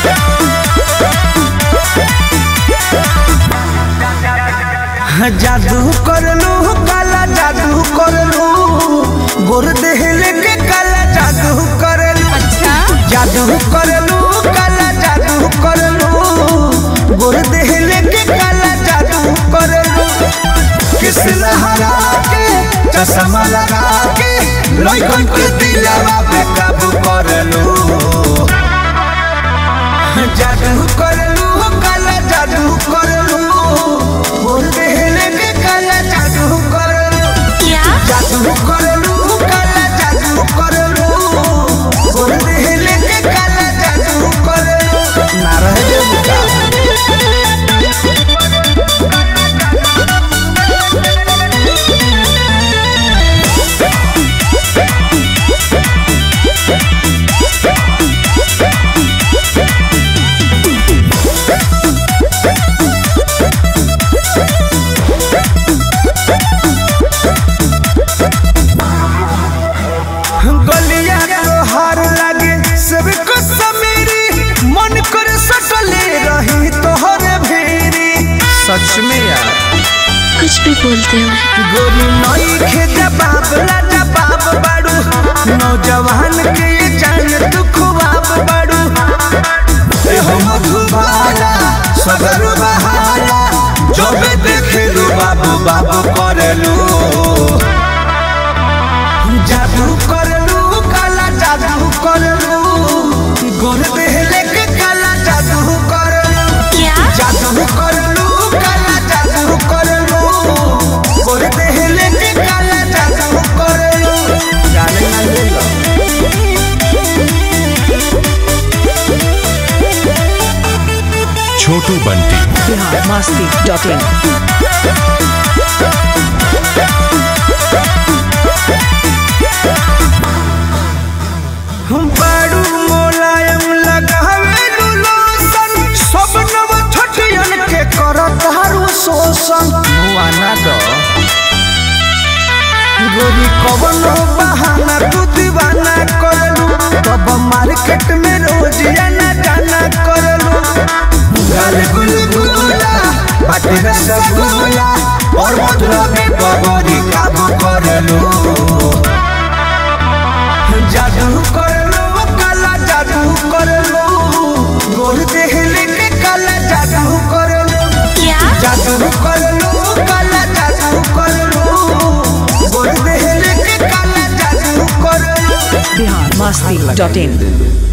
जादू करलू काला जादू करलू गोर देहले के काला जादू करलू अच्छा जादू करलू काला जादू करलू गोर देहले के काला जादू करलू किस लहरा के चश्मा लगा के लइकन के दिलवा पे काबू करलू जादू करलू काला जादू करलू गोर देहले के काला जादू करलू क्या जादू करलू काला जादू करलू गोर देहले के काला जादू करलू ना रह जेबू का गलिया तोहार लागे सबको समेरी मन कर सटले रही तोहरे भेरी सच में यार कुछ भी बोलते हो गोरी नई खे जबाब ला जबाब बाड़ू नौजवान के ये जान तू खुआब बाड़ू ए हो मधुबाला सगर बहाला जबे देखेलू बाबू बाबू करलू जादू करलू काला जादू करलू गोर देहले के काला जादू करलू क्या जादू करलू काला जादू करलू गोर देहले के काला जादू करलू जाने ना ले लो छोटू बंटी बिहार मस्ती डॉट इन हम बाड़ू मोलायम लगावे लोशन सब नव छठियन के करत हारू शोषण मुआना दो गोरी कवनो बहाना तू दीवाना करलू तब मार्केट में रोज आना जाना करलू गाल गुलगुला बाटे रसगुल्ला और मधुरा में बबरी काबू करलू जादू करलो काला जादू करलो गोर देहले के काला जादू करलो क्या जादू करलो काला जादू करलो गोर देहले के काला जादू करलो बिहार मस्ती डॉट इन